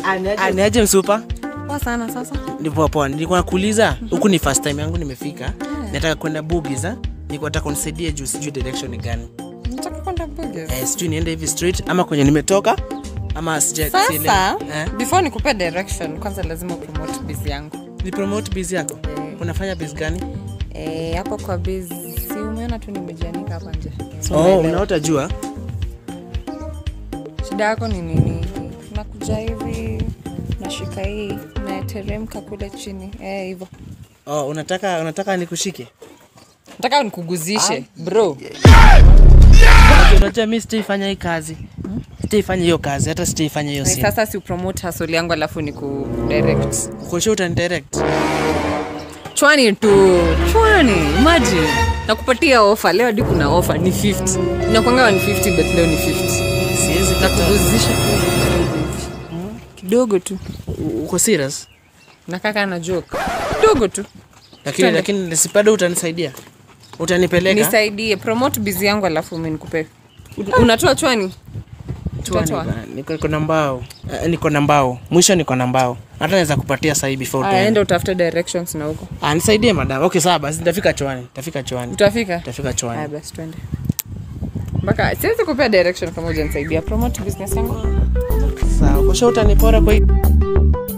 aniaje msupa Poa sana sasa. ni poa poa nilikuwa nakuuliza huku ni first time yangu nimefika nataka kwenda bugis ah nilikuwa nataka unisaidie juu sijui direction ni gani Nataka kwenda Burgers. eh, sijui niende hivi straight ama kwenye nimetoka ama sija Sasa, sielewi. eh? before nikupe direction, kwanza lazima upromote biz yangu. ni promote biz yako unafanya biz gani Eh, hapo kwa biz si umeona tu nimejianika hapa nje. Si oh, umeelewa? unaota jua Shida yako ni nini? Nakuja hivi nashika hii nateremka kule chini eh, hivyo. oh, unataka unataka nikushike Nataka nikuguzishe bro. Unajua- unajua mi sitaifanya hii kazi sitaifanya hiyo kazi hata sitaifanya hiyo Eh, simu Sasa si upromote hustle yangu alafu niku direct. kosho utanidirect chwani tu chwani imagine nakupatia ofa leo hadi kuna ofa ni 50 inakwanga ni 50 but leo ni 50 siwezi kataa. nakuguzisha tu kidogo tu U- uko serious nakaka na joke kidogo tu lakini Twende. lakini sipado utanisaidia utanipeleka nisaidie promote bizi yangu alafu mi nikupe unatoa chwani Chwani Utatoa? bana, niko niko na mbao Eh, niko na mbao mwisho niko na mbao hata naweza kupatia sahii before Aya, tuende. enda utafute directions na huko Ah, nisaidie madam okay sawa basi nitafika chwani nitafika chwani utafika nitafika haya chwani basi twende mpaka siwezi kupea direction kama ujanisaidia promote business yangu sawa kosho utanipora kwa hii